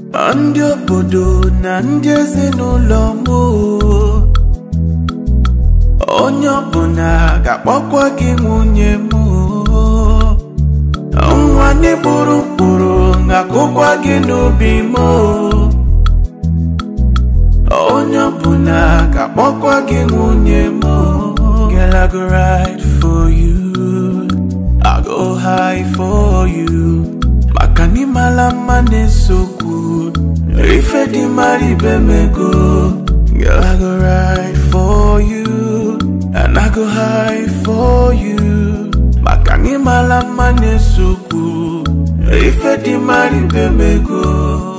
ndị obodo na ndị ezinụlọ m o. onye ọbụla ga-akpọkwa gị nwunye m o. nwa n'ịkpụrụ mkpụrụ ga-akụkwa gị n'obi m o. onye ọbụla ga-akpọkwa gị nwunye m o. Girl, I go ride for you. I go high for you. Maka na ịmala mma na-esokwu. Ife dị mara ibe mego. Girl, I go ride for you. And I go high for you. Maka na ịmala mma na-esokwu. Ife dị mara ibe mego.